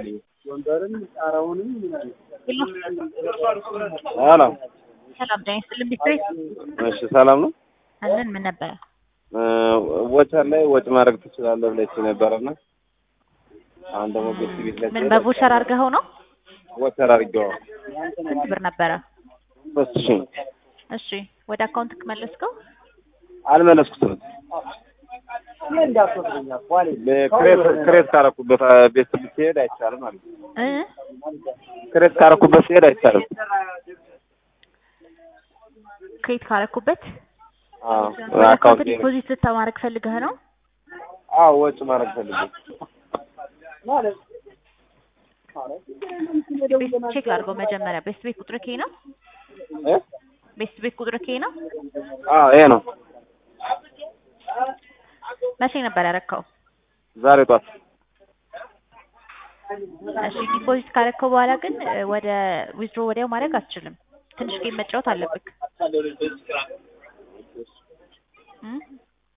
አድርግልኝ። ሄሎ ሰላም ዳኝ ስልም ቢትሬት እሺ፣ ሰላም ነው። አለን ምን ነበረ? ወቸር ላይ ወጭ ማድረግ ትችላለህ ብለች ነበረና አሁን ደግሞ ቤት ቤት ላይ ምን በቮቸር አድርገኸው ነው? ወቸር አድርጌው ስንት ብር ነበረ? ሶስት ሺህ እሺ ወደ አካውንት መለስከው? አልመለስኩትም። ክሬት ክሬት ካረኩበት ቤት ብትሄድ አይቻልም ማለት ነው። እ ክሬት ካረኩበት ሲሄድ አይቻልም። ክሬት ካረኩበት አዎ ወደ አካውንት አካውንት ዲፖዚት ልታማረግ ፈልገህ ነው? አዎ ወጭ ማድረግ ፈልጌ ቤት ቼክ ላድርገው መጀመሪያ። ቤስት ቤት ቁጥር ኬ ነው? እ ቤስት ቤት ቁጥር ኬ ነው? አዎ ይሄ ነው። መቼ ነበር ያረከው? ዛሬ ጧት እሺ ዲፖዚት ካረከው በኋላ ግን እ ወደ ዊዝድሮ ወዲያው ማድረግ አትችልም። ትንሽ ጌም መጫወት አለብክ።